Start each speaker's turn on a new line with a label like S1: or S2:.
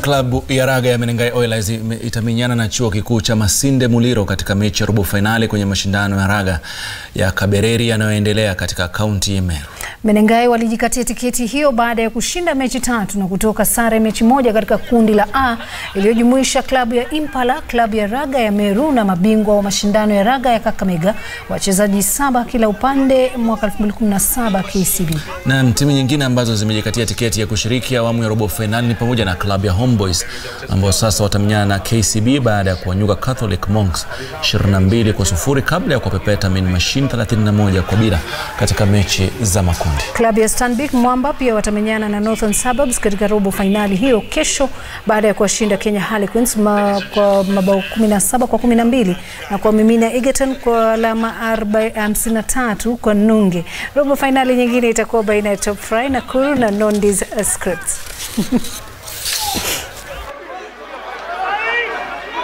S1: Klabu ya raga ya Menengai Oilers ime- itamenyana na chuo kikuu cha Masinde Muliro katika mechi ya robo fainali kwenye mashindano ya raga ya Kabereri yanayoendelea katika kaunti ya Meru.
S2: Menengai walijikatia tiketi hiyo baada ya kushinda mechi tatu na kutoka sare mechi moja katika kundi la A iliyojumuisha klabu ya Impala, klabu ya raga ya Meru na mabingwa wa mashindano ya raga ya Kakamega, wachezaji saba kila upande mwaka 2017 KCB.
S1: Na timu nyingine ambazo zimejikatia tiketi ya kushiriki awamu ya robo fainali ni pamoja na klabu ya Homeboys ambao sasa watamenyana na KCB baada ya kuwanyuka Catholic Monks 22 kwa sufuri kabla ya kuwapepeta Mean Machine 31 kwa bila katika mechi za makundi.
S2: Klabu ya Stanbic Mwamba pia watamenyana na Northern Suburbs katika robo fainali hiyo kesho baada ya kuwashinda Kenya Harlequins ma, kwa mabao 17 kwa 12 na kuwamimina Egerton kwa alama 53 kwa nunge. Robo fainali nyingine itakuwa baina ya Top Fry Nakuru na Nondis Scripts.